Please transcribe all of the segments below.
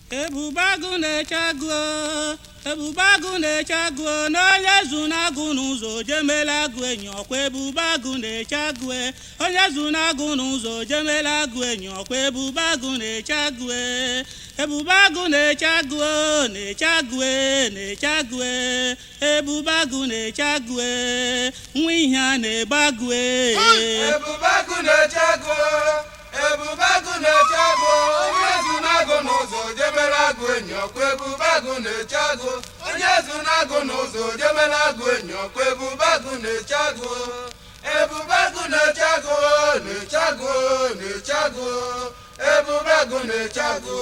ebube agụ na-eche agụ ebube agụ na-eche agụ n'onye zu na-agụ n'ụzọ jemela agụ enyi ọkwa ebube agụ na-eche agụ onye zu na-agụ n'ụzọ jemela agụ enyi ọkwa ebube agụ na-eche agụ ebube agụ na-eche agụ na-eche agụ na-eche agụ ebube agụ na-eche agụ nwa ihe a na-ebe agụ ebube agụ na-eche agụ ebube agụ na-eche agụ onye zu na-agụ n'ụzọ jemela agụ enyi ọkwa ebube agụ na-eche agụ onye zu na-agụ n'ụzọ jemela agụ enyi ọkwa ebube agụ na-eche agụ ebube agụ na-eche agụ na-eche agụ na-eche agụ ebube agụ na-eche agụ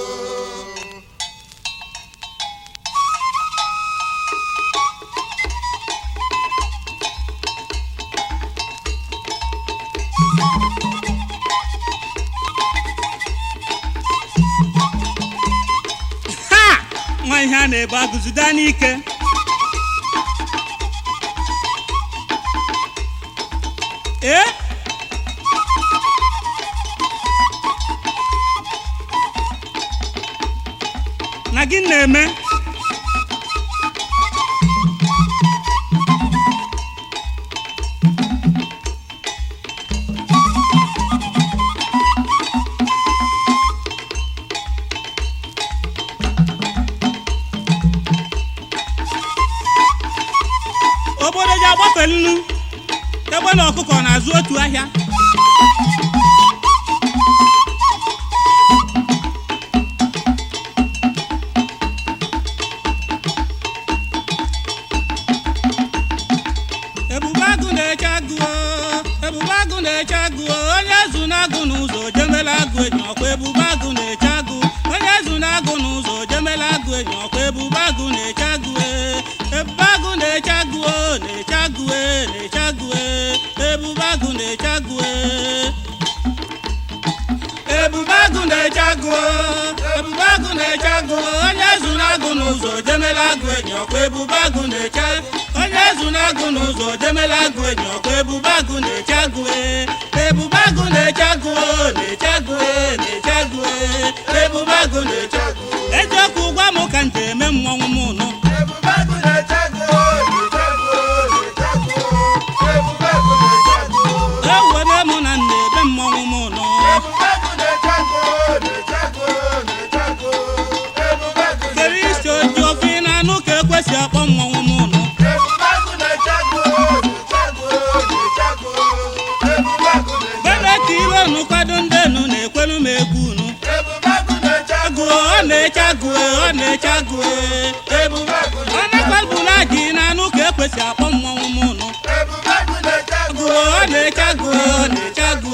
ha nwa ihe a na-ebe agụzida n'ike ee na gị na-eme obodo ji agbafe nnu egbe na ọkụkọ na-azụ otu ahịa ebube agụ na-eche agụ o, ebube agụ na-eche agụ o, onye zu na-agụ n'ụzọ jemela agụ enyi ọkwa ebube agụ na-eche agụ onye zu na-agụ n'ụzọ jemela agụ enyi ọkwa ebube agụ na-eche agụ e. ebube agụ na-eche agụ o, na-eche agụ e, na-eche agụ e. ebube agụ na-eche agụ e. ebube agụ na-eche agụ o, ebube agụ na-eche agụ o, onye zu na-agụ n'ụzọ jemela agụ enyi ọkwa ebube agụ na-eche onye zu na-agụ n'ụzọ jemela agụ enyi ọkwa ebube agụ na-eche agụ e. ebube agụ na-eche agụ o, na-eche agụ e, na-eche agụ e. ebube agụ na-eche agụ eziokwu gwa m ka m ji eme mmọnwụ m nụ ebube agụ na-eche agụ na-eche agụ na-eche agụ ebube agụ na-eche agụ ewere m na m na-ebe mmọnwụ m nụ ebube agụ na-eche agụ na-eche agụ na-eche agụ ebube agụ kere isi oji ofe ị na-anụ ka ekwesị akpọ mmọnwụ m nụ ebube agụ na-eche agụ na-eche agụ na-eche agụ ebube agụ na-eche bebe ka ire unu kwado ndị enu na-ekwelu m egwu unu ebube agụ na-eche agụ agụ ọ na-eche agụ ọ na-eche agụ ebube agụ ọ na-ekwebula ji na-anụ ka ekwesị akpọ mmọnwụ m nụ ebube agụ na-eche agụ agụ ọ na-eche agụ ọ na-eche agụ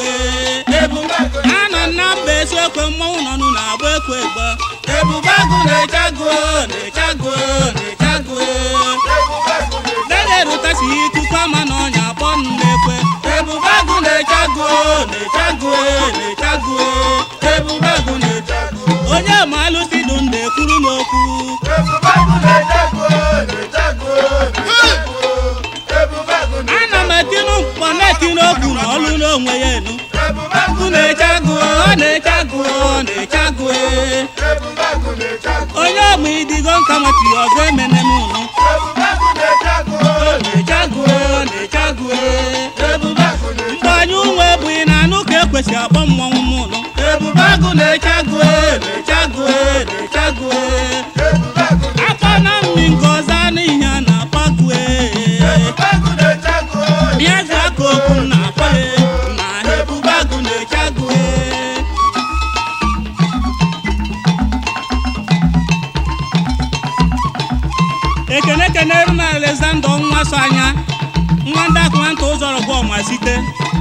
ebube agụ anọ na mba eziokwe mmọnwụ nọ nụ na-agba ekwe egbe ebube agụ na-eche agụ na-eche agụ na-eche agụ ebube agụ na-eche dede erutasi ikuku ama na ọnya akpọ nụ na-ekwe ebube agụ na-eche agụ na-eche agụ na-eche agụ ebube agụ na-eche agụ onye ma alụsị dụ ndụ ekwuru m okwu ebube agụ na-eche agụ na-eche agụ na-eche agụ ebube agụ na-eche ana m etinu mkpọ na-etinu okwu na ọlụ n'onwe ya enu ebube agụ agụ na-eche agụ ọ na-eche agụ ọ na-eche agụ ebube agụ na-eche agụ onye ọmụ idigo nka nwatiri ọzọ emene m unu ebube agụ na-eche agụ ọ na-eche agụ ọ na-eche agụ ebube agụ na-eche mgbe anyị ụmụ ebughị na anụ ka ekwesị akpọ mmọnwụ m unu ebube agụ na-eche agụ na-eche agụ na-eche agụ ebube agụ akpa na mmi nke ọzọ anụ ihe a na-akpọ agụ ebube agụ na-eche agụ bịa zụ aka okwu m na-akpọ ya na ebube agụ na-eche agụ ekene kenere m alexander nwa so anya nwa ndị akụmanta ụzọrọ bụ ọma site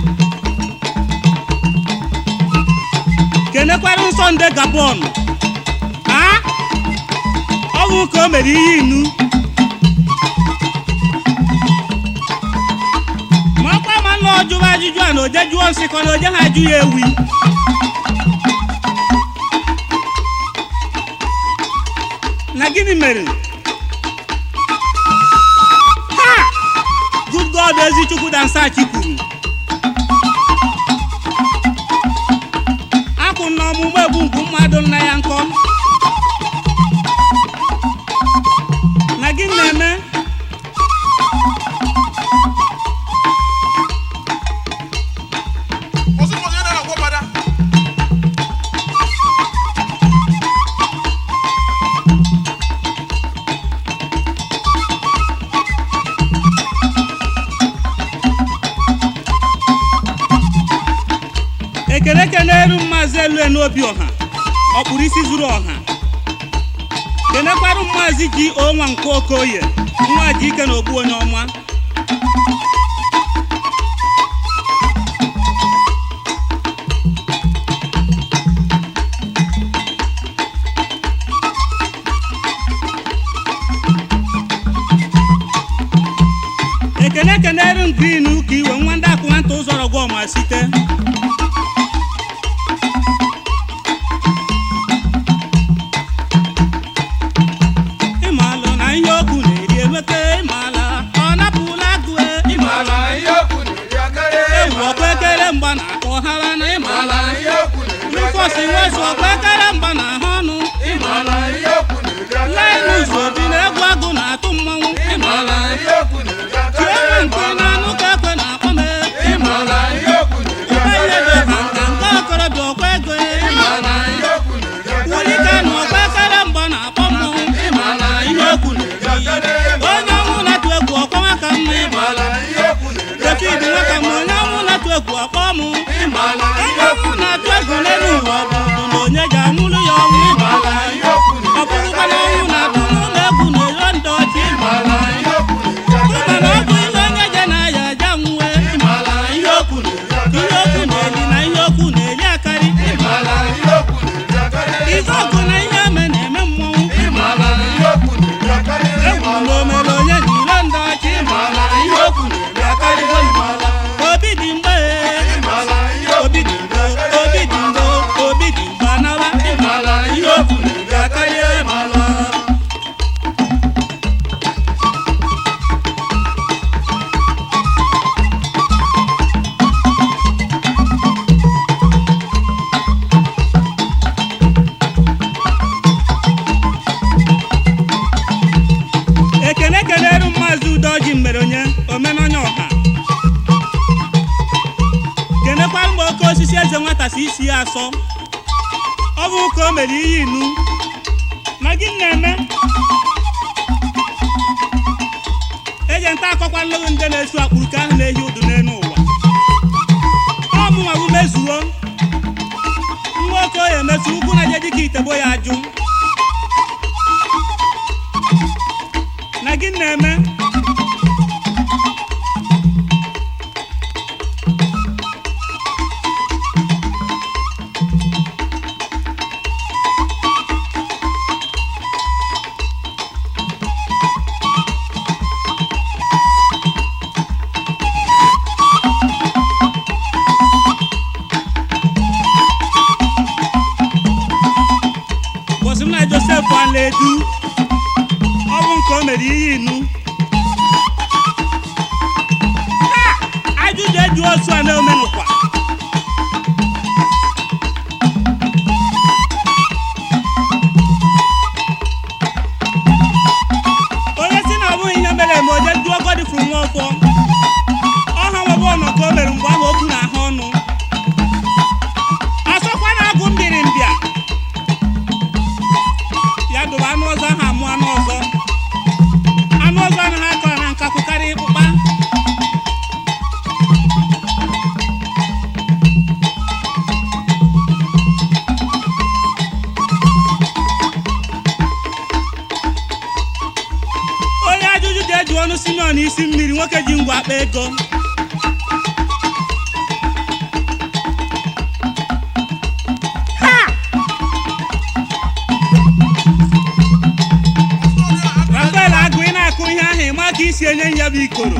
kenekwara nsọ nde gabon a ọnwụ ka o mere ihe inu ma ọkwa ma nna ọjụwa ajụjụ a na oje jụọ nsị ka na oje ha ajụ ya ewi na gịnị mere ha good god ezichukwu dansachi kwuru akwụ na ọmụmụ egbu mgbu mmadụ nna ya nkọ gị na-eme Kwụsị ụbọchị onye na-agwọ mmadụ. ekele keneru maazị elue n'obi ọha ọkpụrụ isi zuru ọha kenekwarụ maazị ji onwa nke okoye nwa ji ike na ogbu onye ọma ekene keneru green ka iwe nwa ndị akwụ nwata ụzọrọ gwa ọma site ịmalụ na ihe okwu na-eri emeke ịmala ọ napụla agụe Ịmala ihe okwu na-eri akarị. ewu ọkwa ekere mgba na akpọ hara na ịmala Ịmala ihe okwu na-eri rufọsi akarị. wezu ọkwa ekere mgba na ahụ ọnụ Ịmala ihe okwu na-eri akarị. lainus obi na egwu agụ na-atụ mmanwụ Ịmala ihe okwu na-eri akarị. chienwe mpi na anụ ka ekwe na akpọ m Ịmala ihe okwu na-eri ihe akarị. dị ha nka nke okorobịa ọkwa ego Ịmala ihe okwu na-eri akarị. wulike na ọkwa ekere mgba na akpọ mmọnwụ ịmala ihe okwu na-eri onye ọnwụ na-atụ egwu ọkwa nwaka mma ịmala Ịmala ihe okwu na-eri David akarị. nwaka ma onye ọnwụ na-atụ egwu ọkpọ mụ Ịmala onye ihe okwu ọnwụ na-atụ egwu n'elu ụwa ọ bụ na onye ga-amụrụ ya ọnwụ Ịmala ihe okwu ọ na-eri bụrụkwa na ọnwụ na-atụ n'ụlọ egwu na-ero ndị ọchị Ịmala ihe okwu na-eri ụma na ọ bụ ihe onye je na ya aja nwe Ịmala ihe okwu na-eri ihe okwu na-eli na ihe okwu na-eli akarị Ịmala ihe okwu na-eri akarị. ife ọgụ na ihe eme na-eme mmọnwụ Ịmala ihe okwu na-eri akarị. egwu na omere onye na iro ndị ọchị Ịmala ihe okwu na-eri akarị. obi dị mgbe Ịmala ihe okwu obi dị mgbe obi dị mgbe obi dị mgbe anawa Ịmala ihe okwu na-eri akarị. Ịmala. ekene keneru maazị udoji mere onye omenonye ọha kenekwara mgbe oke osisi eze nwata si isi ya asọ ọ bụ ka o mere ihe inu na gị na-eme eje nta akọkwa nlụgụ ndị na-esu akpụrụ ka ahụ na-ehi udu n'elu ụwa ọ mụnwa bụ mezuo nwa oke oyi emesu ugwu na je dịka itebo ya ajụ na gị na-eme bọsị m na josef alaedu ọ bụ nke o mere ihe inu Ha! ajụjụ eju osu a na-omenụkwa onye si na ọ bụghị ihe mere eme oje jụọ godi furu nwa ọfọ ọha nwebe ọnọ ka o mere mgbe ahụ okwu na ahụ ọnụ asọkwa na-agụ mbiri mbịa ya dobe anụ ọzọ ahụ amụ anụ ọzọ anụ ọzọ anaghị akọ na nkakwu karịa ịkpụkpa onye ajụjụ ji eji ọnụ simeon isi mmiri nwoke ji ngwa akpa ego rafael agụ ị na-akụ ihe ahụ ịma ka isi enye ya bụ ikoro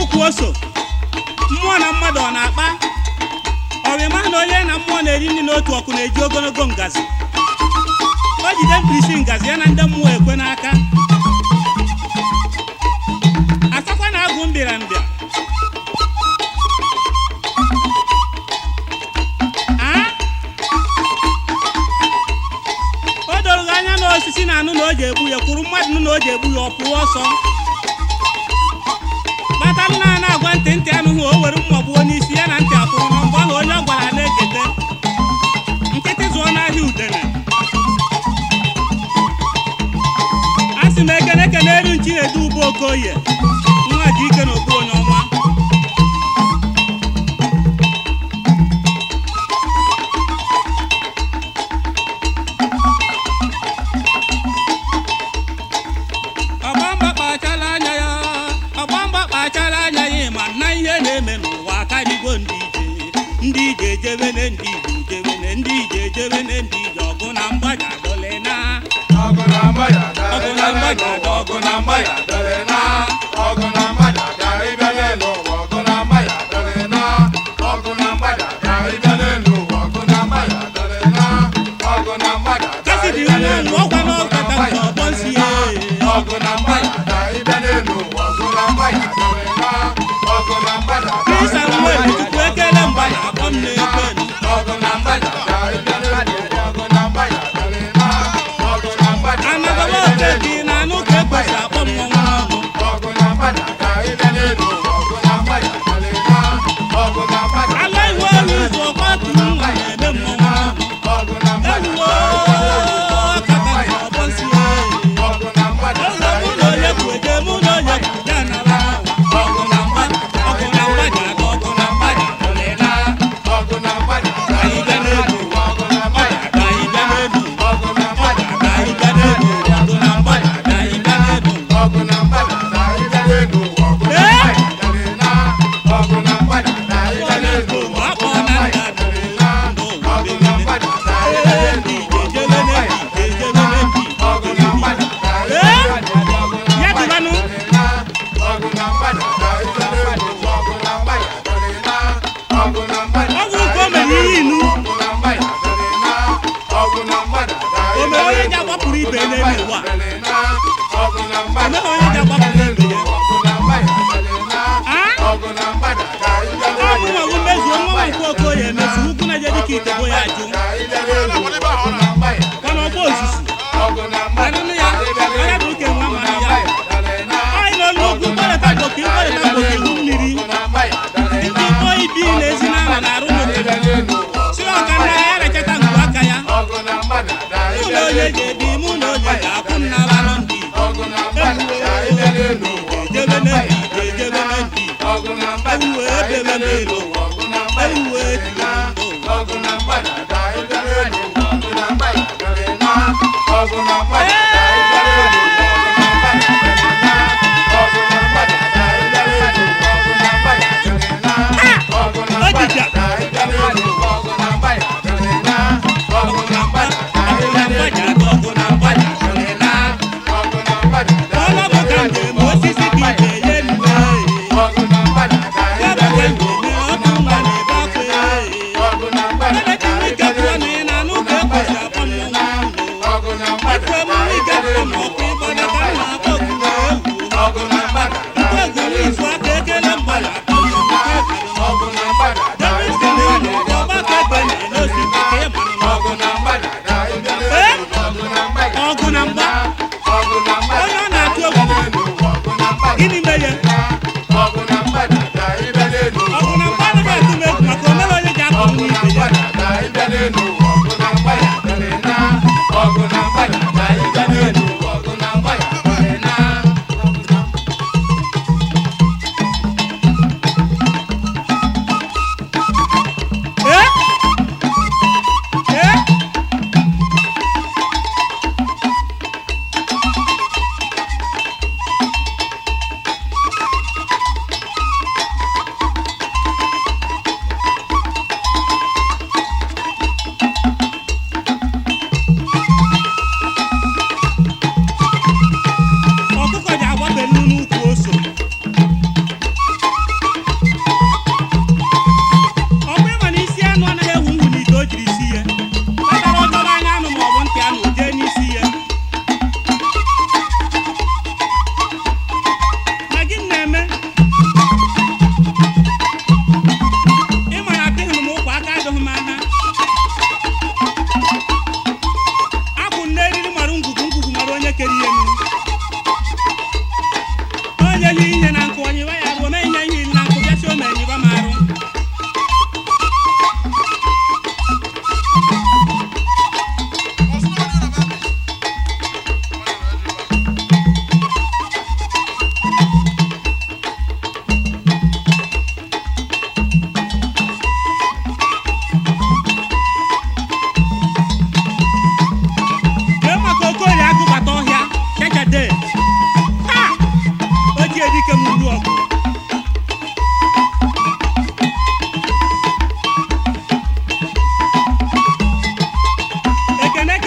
okwu oso mmụọ na mmadụ ọ na-akpa ọ bụ ịma na onye na mmụọ na-eri nri n'otu ọkụ na-eji ogologo ngazi o jide mkpirisi ngazi ya na ndị mmụọ ekwe n'aka asakwa na agụ mbịarambịa Ah? o doro gị anya na osisi na anụ na o ji egbu ya kwuru mmadụ nụ na o ji egbu ya ọ pụọ ọsọ kpata nna a na-agwa ntị ntị anụghị o were mma gbuo n'isi ya na ntị akwụrụ na mgbe ahụ onye ọ gwara na-ekete nkịtị zụọ n'ahịa udene a sị m ekene ekene elu nchi na-edu ugbo okoye nwa ji ike na okpu onye ọnwa ọgbamba kpachala anya ya ọgbamba kpachala anya ya ma na ihe na-eme n'ụwa akarịgo ndị ije ndị ije ejebene ndị ije ejebene ndị ije ejebene ndị ije ọgụ na mgbaja dole na ọgụ na mgbada Ọgụ na mgbada, ọgụ na mgbada dere na ọgụ na mgbada ka ịbịa n'elu ụwa ọgụ na mgbada dere na ọgụ na mgbada ka ịbịa n'elu ụwa ọgụ na mgbada dere na ọgụ na mgbada ka kasị dị ịbịa nwa n'elu nwa ọkwa ụwa n'ọkata nke ọgbọ nsi ya ọgụ na mgbada ka ịbịa n'elu ụwa ọgụ na mgbada dere na ọgụ na mgbada ka krista ịbịa nwa n'elu tupu ekele mgba na akpọ m na-ekwe ọgụ na mgbada ka ịbịa n'elu ụwa ọgụ na mgbada dere na ọgụ na mgbada ka anagaba ịbịa oke n'elu dị na anụ ka ekwesị akpọ mmọnwụ n'ọnụ ọgụ na mgbada ka ịbịa n'elu ụwa ọgụ na mgbada dere na ọgụ na mgbada ala iwe ohi ụzọ ọkwa tụrụ nwa na-eme mmọnwụ n'ọnụ ọgụ na mgbada ewuwo ọkata nke ọgbọ nsi ya ọgụ na mgbada Ụlọ mụ na onye kwu eje mụ na onye kwu ya nara n'ụwa ọgụ na mgba ọgụ na mgbaja aga ọgụ na mgbaja ọlịla ọgụ na mgbada ka anyị bịa n'elu ụwa ọgụ na mgbada ka anyị bịa n'elu ọgụ na mgbada ka anyị bịa n'elu ọgụ na mgbaja ka anyị bịa n'elu ọgụ na mgbada ka ịbịa n'elu ụwa ọgụ na Ee? mgbada dere na ọgụ na mgbada ka ịbịa n'elu ụwa ọgụ na mgbada dere na ọgụ na mgbada ka ịbịa n'elu ụwa ọgụ na mgbada dere na ọgụ na mgbada ka ịbịa n'elu ụwa ọgụ na ya mgbada dịbanụ ọgụ na mgbada ka ịbịa n'elu ụwa ọgụ na mgbada dere na ọgụ na mgbada ọgwụ nke o mere ihe inu ọgụ na mgbada dere na ọgụ na mgbada ka o mere onye ji agbapụrụ ibe ya n'elu ụwa dere na ọgụ na mgbada o meghị onye ji agbapụrụ ibe ya ọgụ na mgbada dere na Ah? ọgụ na mgbada ka ịbịa ọ bụ nwa bụ mezuo nwa nkwụ okoye emezu ukwu na je dịka ite bo ya ajụ ka ịbịa n'elu ụwa ọgụ na mgbada mana ọgba ozuzu ọgụ na mgbada anụnụ ya onye bụ uke nwa mara ya anyị n'olu ugwu mkpọrịta gboke mkpọrịta gboke ihu mmiri ndị ikpo ibi na-ezi n'ama na-arụ n'obodo si ọka nna ya rechata ngwu aka ya mụ na onye ga-ebi mụ na onye ga-akwụ m n'ala nọ ndị ejebe na ndị ejebe na ndị ewuwe ebebe n'elu ewuwe etiri ndụ ojija ọgụ na mgbaja aga ọgụ na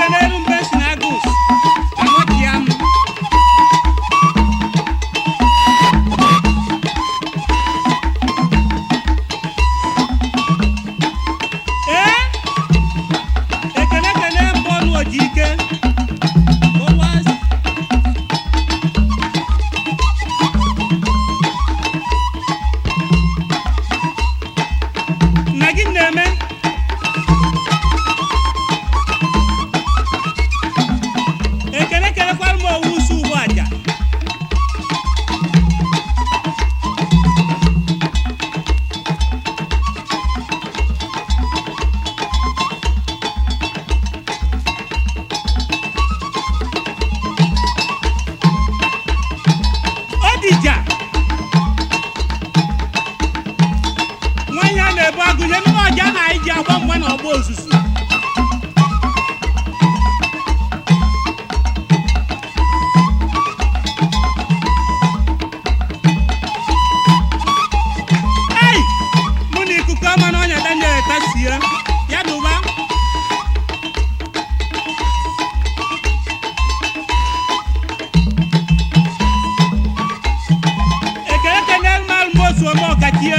kenelu mbe si na agus anọchia m ee ekene kene mbụ ọnụ oji ike Boaz. nna gị na-eme ekele kelekwara m owu usu ugbu aja Odija nwanyị a na-ebu agụnye ndị ọja na anyị ji agba mgba na ọgba ozuzu ei mụ na ikuku ọma na ọnya daniel tasie ya dụba ekele kenel mal mosu ome ọkachie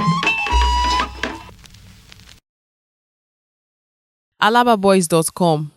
alababoys.com